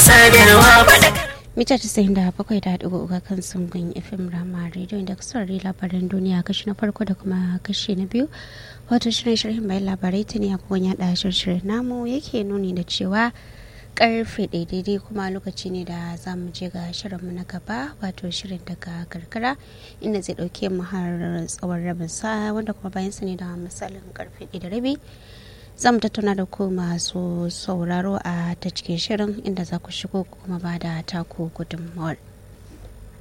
sadarwa mita 97.3 kan sungun fm rama radio da saurari labaran duniya kashi na farko da kuma kashi na biyu wato shirin shirin bayan labarai ta ne abubuwan yada shirin namu yake nuni da cewa karfe daidai kuma lokaci ne da za mu je ga shirinmu na gaba wato shirin daga karkara inda zai dauke mu har tsawon rabin sa wanda kuma bayan sa ne da misalin karfe da rabi za mu tattauna da ku masu sauraro a ta cikin shirin inda za ku shigo kuma ba da taku gudunmawar.